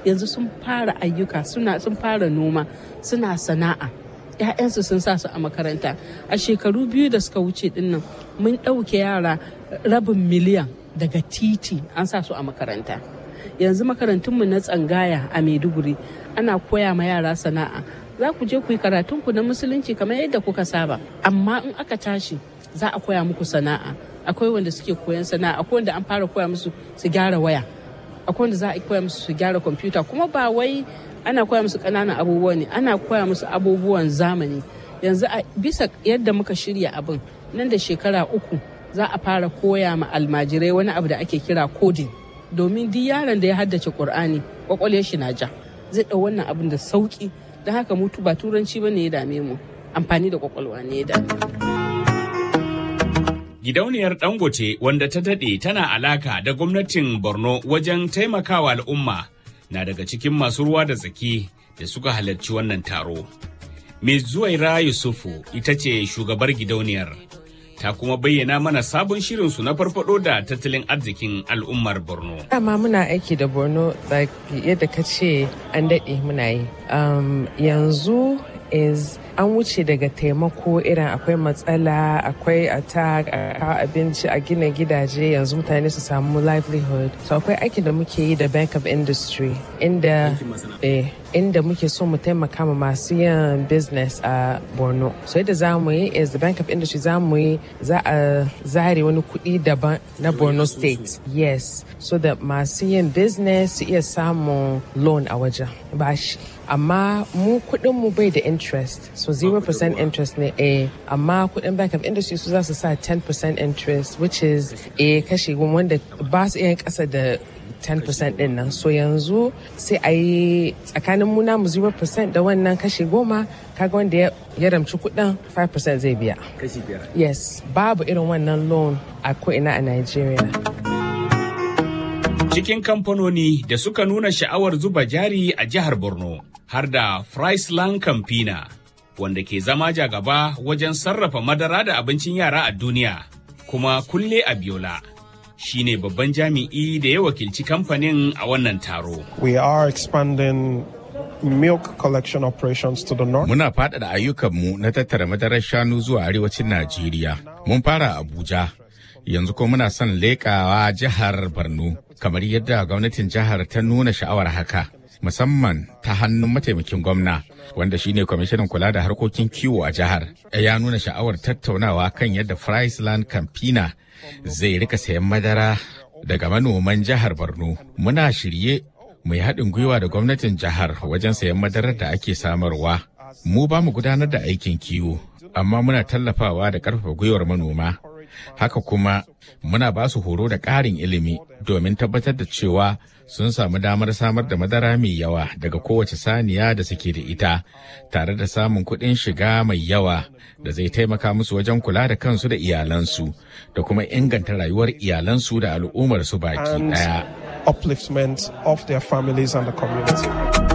yanzu sun fara ayyuka suna sun fara noma suna sana'a ‘ya'yansu sun sa su a makaranta a shekaru biyu da suka wuce dinnan mun ɗauke yara rabin miliyan daga titi an sa su a makaranta yanzu makarantunmu na tsangaya a maiduguri ana koya ma yara sana'a za ku je ku yi karatunku na musulunci kamar yadda kuka saba amma in aka tashi za a koya muku sana'a akwai wanda suke koyan sana'a akwai wanda an fara koya musu su gyara waya akwai wanda za a koya musu su gyara kwamfuta kuma ba wai ana koya musu ƙananan abubuwa ne ana koya musu abubuwan zamani yanzu a bisa yadda muka shirya abin nan da shekara uku za a fara koya ma almajirai wani abu da ake kira coding domin duk yaron da ya haddace qur'ani kwakwalwar shi na ja zai ɗau wannan abin da sauki don haka mutu ba turanci ba ne ya dame mu amfani da kwakwalwa ne ya dame mu Gidauniyar Dangote wanda ta daɗe tana alaka da gwamnatin Borno wajen taimakawa al'umma na daga cikin masu ruwa da tsaki da suka halarci wannan taro. Ms. Zuwaira Yusufu ita ce shugabar gidauniyar. Ta kuma bayyana mana sabon shirinsu na farfado da tattalin arzikin al'ummar Borno. Dama muna aiki da Borno yadda ka ce an daɗe muna yi. Um, yanzu is an wuce daga taimako irin akwai matsala akwai attack a kawo abinci a gina gidaje yanzu mutane su samu livelihood so akwai aikin da muke yi da bank of industry inda eh, inda muke so mu taimaka ma masu yin business a borno so yadda za mu yi is the bank of industry za mu yi za a zare wani kuɗi daban na borno state yes so da masu yin business su iya samun loan a wajen bashi amma mu kuɗin mu bai da interest so 0% interest ne eh amma kuɗin bank of industry su za su sa 10% interest which is eh kashi wanda ba su iya ƙasa da 10% din nan so yanzu sai a yi tsakanin muna mu 0% da wannan kashi goma kaga wanda ya ramci kuɗin 5% zai biya kashi biyar yes babu irin wannan loan a ko'ina a nigeria cikin kamfanoni da suka nuna sha'awar zuba jari a jihar borno har da Friesland Campina, wanda ke zama jagaba wajen sarrafa madara da abincin yara a duniya, kuma kulle a Biola. Shi ne babban jami'i da ya wakilci kamfanin a wannan taro. We are expanding milk collection operations to the north. Muna faɗaɗa ayyukanmu na tattara madarar shanu zuwa arewacin Najeriya. Mun fara Abuja, yanzu ko muna son leƙawa jihar Borno, kamar yadda gwamnatin jihar ta nuna sha'awar haka. musamman ta hannun mataimakin gwamna wanda shine kwamishinan kula da harkokin kiwo a jihar ya nuna sha'awar tattaunawa kan yadda Friesland Campina zai rika sayan madara daga manoman jihar Borno. Muna shirye mu yi haɗin gwiwa da gwamnatin jihar wajen sayan madarar da ake samarwa. Mu ba mu gudanar da aikin kiwo, amma muna tallafawa da ƙarfafa gwiwar manoma. Haka kuma muna ba su horo da ƙarin ilimi domin tabbatar da cewa sun samu damar samar da madara mai yawa daga kowace saniya da suke da ita tare da samun kuɗin shiga mai yawa da zai taimaka musu wajen kula da kansu da iyalansu da kuma inganta rayuwar iyalansu da al'ummarsu baki ɗaya. upliftment of their families and the community.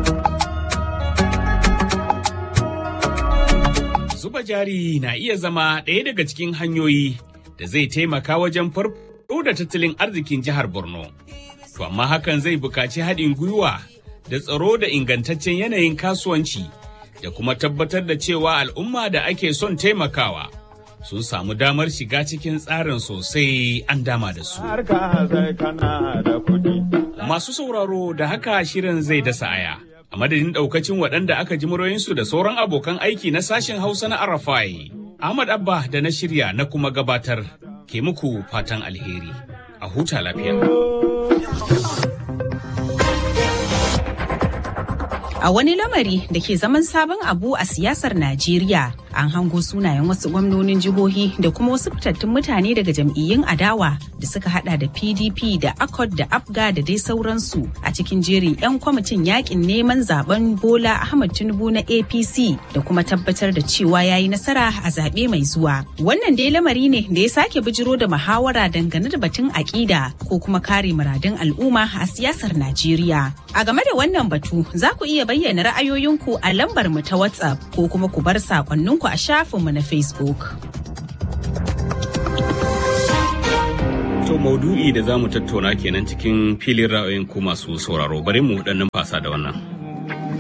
Zuba jari na iya zama ɗaya daga cikin hanyoyi da zai taimaka wajen farfaɗo da tattalin arzikin jihar Borno. To amma hakan zai buƙaci haɗin gwiwa da tsaro da ingantaccen yanayin kasuwanci da kuma tabbatar da cewa al'umma da ake son taimakawa sun samu damar shiga cikin tsarin sosai an dama da su. Masu sauraro da haka shirin zai dasa aya. A madadin ɗaukacin waɗanda aka ji muryoyinsu da sauran abokan aiki na sashen Hausa na Arafai, Ahmad Abba da na shirya na kuma gabatar ke muku fatan alheri. A huta lafiya. A wani lamari da ke zaman sabon abu a siyasar Najeriya, an hango sunayen wasu gwamnonin jihohi da kuma wasu fitattun mutane daga jam'iyyun adawa da suka hada da PDP da ACOT da APGA da dai sauransu a cikin jerin 'yan kwamitin yakin neman zaben Bola Ahmad Tinubu na APC da kuma tabbatar da cewa ya yi nasara a zaɓe mai zuwa. Wannan dai lamari ne da ya sake bijiro da muhawara dangane da batun aƙida ko kuma kare muradun al'umma a siyasar Najeriya. A game da wannan batu za ku iya bayyana ra'ayoyinku a lambar mu ta WhatsApp ko kuma ku bar sakonninku a shafinmu na Facebook. To maudu'i da za mu tattauna kenan cikin filin ra'ayin ku masu sauraro bari mu dan numfasa da wannan.